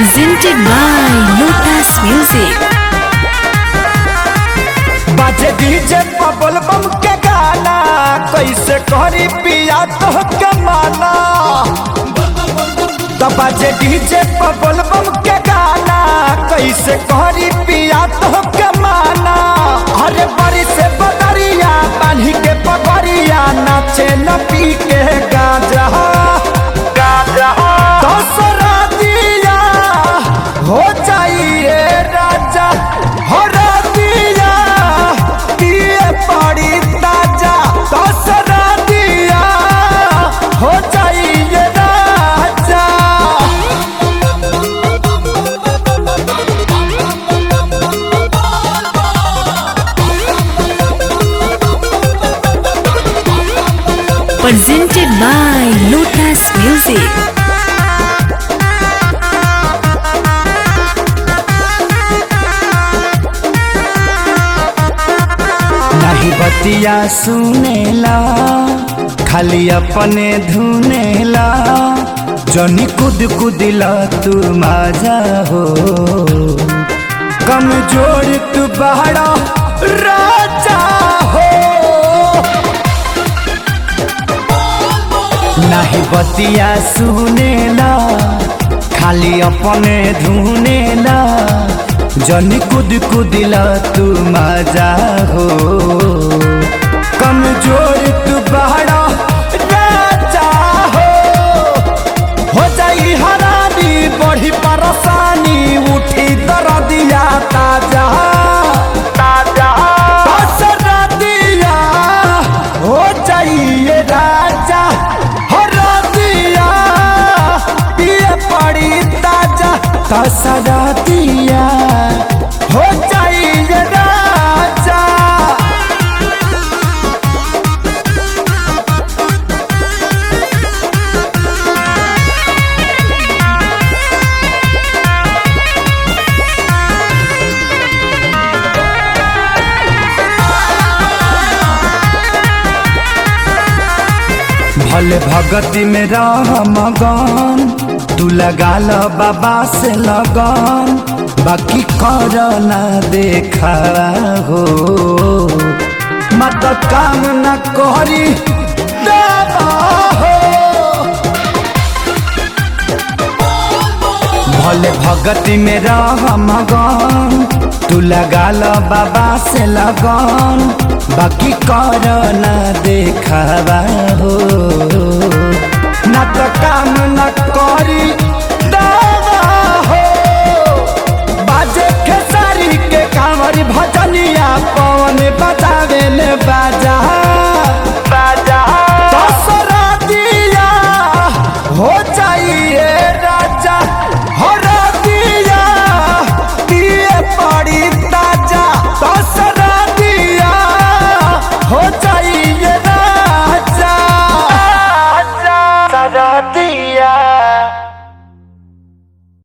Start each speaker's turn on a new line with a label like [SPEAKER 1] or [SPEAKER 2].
[SPEAKER 1] presented by Lotus Music.
[SPEAKER 2] बाजे DJ बबल बम के गाना कैसे करी पिया तो के माना तो बाजे डीजे बबल बम के गाना कैसे करी पिया तो के माना अरे बड़ी से बदरिया बांधी के पगड़िया नाचे न पी के गाजा गाजा दसरा दिया हो जाइए राजा हो दिया दिए पड़ी ताजा दसरा दिया हो जाइए राजा
[SPEAKER 1] Presented by Lotus Music.
[SPEAKER 2] नहीं बतिया सुनेला खाली अपने धुनेला जनी कुद कुदिला तू माजा हो कमजोर तू बहरा राजा हो नहीं बतिया सुनेला खाली अपने धुनेला जनी कुद कुदिला तू मजा हो कमजोर तू बहरा राजा हो हो जाई हरानी बढ़ी परेशानी उठी दर्दिया ताजा ताजा दसरा दिया हो जाइए राजा हो दिया पिए पड़ी ताजा दसरा दिया हो जाइए राजा भले भगती में रह मगन तू लगा ल बाबा से लगन बाकी कर ना देखा हो मत काम न करी देवा हो भले भगती में रह मगन तू लगा ल बाबा से लगन बाकी कर ना देखावा हो